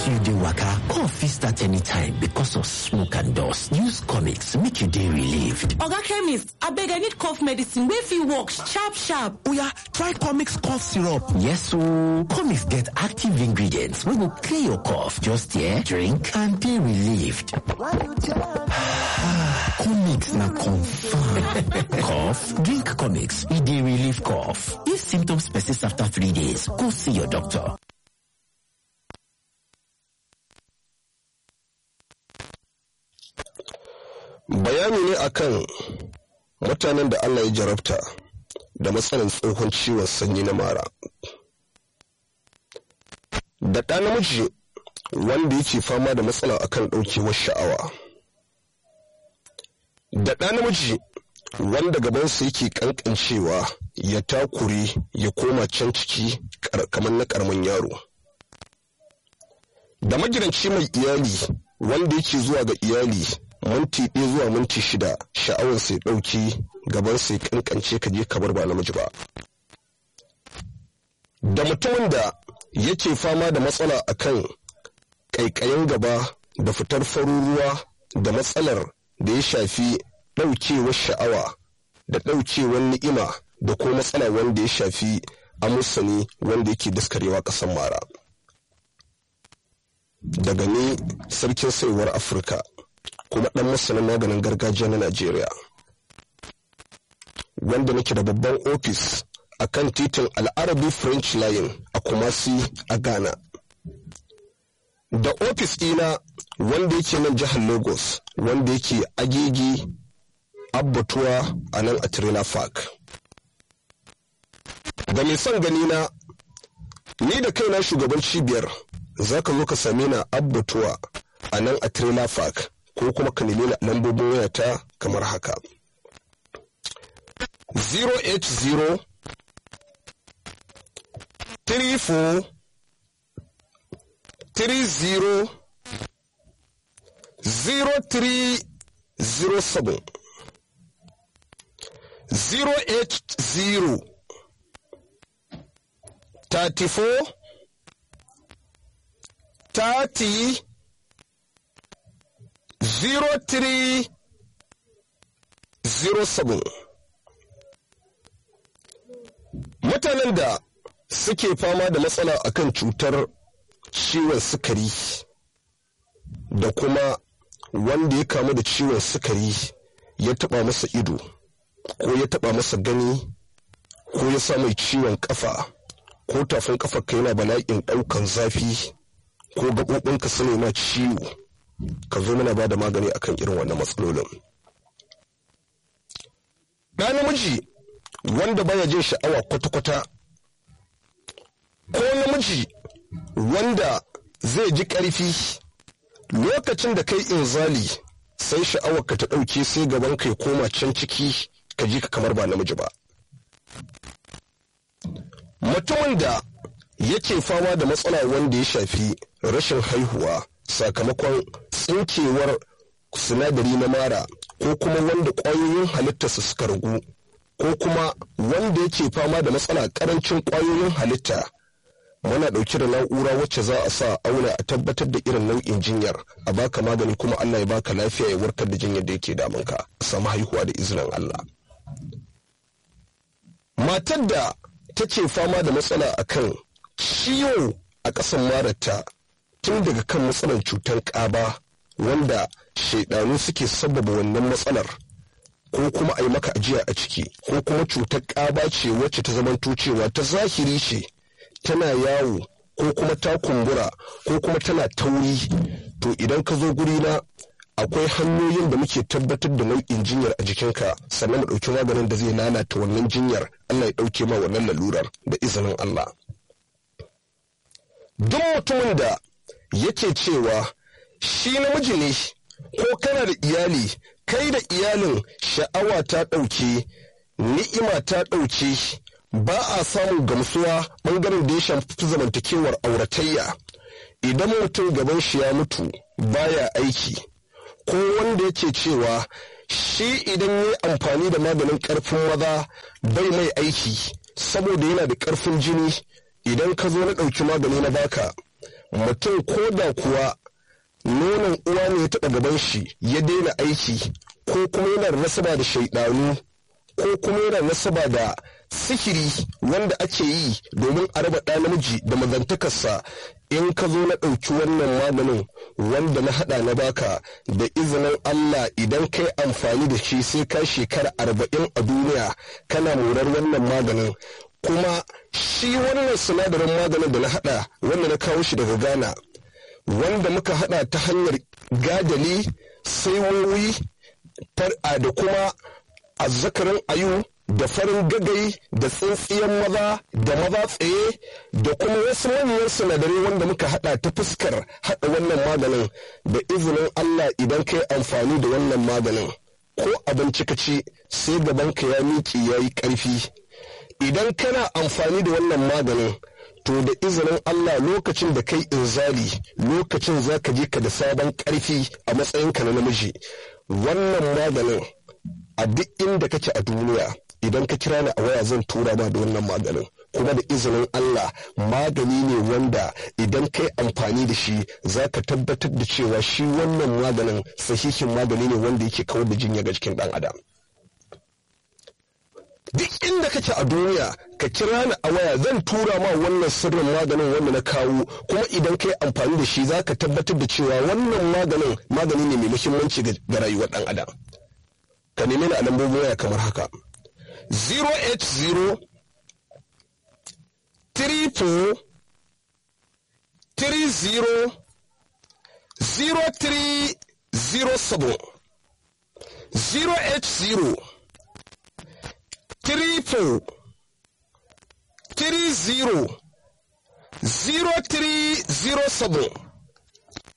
you dey waka cough fit start anytime because of smoke and dust use comics make you dey relieved oga chemist abeg i need cough medicine wey fit work sharp sharp oya try comics cough syrup yes ooo comics get active ingredients wey go clear your cough just hear drink and dey relieved comics na confam cough drink comics e dey relieve cough if symptoms persist after three days go see your doctor bayani ne akan mutanen da Allah ya jarabta da matsalan tsohon ciwon sanyi na mara da ɗa namiji wanda yake fama da matsala akan ɗaukewar sha'awa da ɗa namiji wanda gabansa yake ƙanƙancewa ya takure ya koma can ciki kamar na ƙaramin yaro da magidanci mai iyali wanda yake zuwa ga iyali minti ɗaya zuwa minti shida sha'awar sai ɗauki gaban sai kankance ka je kamar ba namiji ba da mutumin da yake fama da matsala akan ƙaiƙayin gaba da fitar farin ruwa da matsalar da ya shafi ɗaukewar sha'awa da ɗaukewar ni'ima da ko matsala wanda ya shafi amusani wanda yake daskarewa ƙasar mara daga ni sarkin saiwar afirka kuma ɗan masanin maganin gargajiya na Najeriya. Wanda nake da babban ofis a kan titin al'arabi French Line a Kumasi a Ghana. Da ofis ɗina wanda yake nan jihar Lagos wanda yake agegi abbatuwa a nan a Trailer Park. Da mai son gani na, ni da kaina shugaban cibiyar za ka zo ka same na abbatuwa a nan a Trailer Park. ko kuma ka nemi lambobin wayata kamar haka 080 34 30 0307 080 34 30 0307 mutanen da suke fama da matsala akan cutar ciwon sukari da kuma wanda ya kamu da ciwon sukari ya taba masa ido ko ya taba masa gani ko ya sa mai ciwon kafa ko tafin kafa ka yana bala'in daukan zafi ko gaɓoɓinka su ma ciwo ka zo mana ba da magani akan irin wannan matsalolin. Ɗa namiji wanda baya jin sha'awa kwata-kwata ko namiji wanda zai ji ƙarfi lokacin da kai inzali sai sha'awar ka ta ɗauke sai gaban kai koma can ciki ka ji ka kamar ba namiji ba. Mutumin da yake fama da matsala wanda ya shafi rashin haihuwa sakamakon tsinkewar sinadari na mara ko kuma wanda ƙwayoyin halittarsa suka ragu ko kuma wanda yake fama da matsala ƙarancin ƙwayoyin halitta muna ɗauki da na'ura wacce za a sa auna a tabbatar da irin nau'in jinyar a baka magani kuma Allah ya baka lafiya ya warkar da jinyar da yake damunka a samu haihuwa da izinin Allah matar da take fama da matsala akan ciwo a ƙasan mararta tun daga kan matsalar cutar ƙaba wanda shaidanu suke sababa wannan matsalar ko kuma a yi maka ajiya a ciki ko kuma cutar ƙaba ce wacce ta zamanto cewa ta zahiri ce tana yawo ko kuma ta kumbura ko kuma tana tauri to idan ka zo guri na akwai hanyoyin da muke tabbatar da nau'in jinyar a jikinka sannan mu ɗauki maganin da zai lalata wannan jinyar Allah ya ɗauke ma wannan lalurar da izinin Allah. Duk mutumin da yake cewa shi namiji ne ko kana da iyali kai da iyalin sha'awa ta ɗauke ni'ima ta ɗauke ba a samun gamsuwa ɓangaren da ya shafi zamantakewar auratayya idan mutum gaban shi ya mutu baya aiki ko wanda yake cewa shi idan ya amfani da maganin ƙarfin maza bai mai aiki saboda yana da ƙarfin jini idan ka zo na ɗauki magani na baka mutum ko da kuwa nonon uwa ne ya taɓa gaban shi ya daina aiki ko kuma yana da nasaba da shaidanu ko kuma yana da nasaba da sihiri wanda ake yi domin a raba ɗa namiji da mazantakarsa in ka zo na ɗauki wannan maganin wanda na haɗa na baka da izinin Allah idan kai amfani da shi sai ka shekara arba'in a duniya kana morar wannan maganin kuma shi wannan sinadarin maganin da na haɗa wanda na kawo shi daga Ghana wanda muka haɗa ta hanyar gadali saiwowi far'a da kuma azzakarin ayu da farin gagai da tsintsiyan maza da maza tsaye da kuma wasu manyan sinadarai wanda muka hada ta fuskar hada wannan maganin da izinin Allah idan kai amfani da wannan maganin ko abinci ka ci sai gabanka ya miƙe ya yi ƙarfi idan kana amfani da wannan maganin to da izinin Allah lokacin da kai inzali lokacin za ka je ka da sabon ƙarfi a matsayinka na namiji wannan maganin a duk inda kake a duniya idan ka kira ni a waya zan tura ma da wannan maganin kuma da izinin Allah magani ne wanda idan kai amfani da shi za ka tabbatar da cewa shi wannan maganin sahihin magani ne wanda yake kawar da jinya ga jikin ɗan adam duk inda kake a duniya ka kira ni a waya zan tura ma wannan sirrin maganin wanda na kawo kuma idan kai amfani da shi za ka tabbatar da cewa wannan maganin magani ne mai muhimmanci ga rayuwar ɗan adam ka nemi ni a lambobin waya kamar haka 080 34 30 0307 080 34 30 0307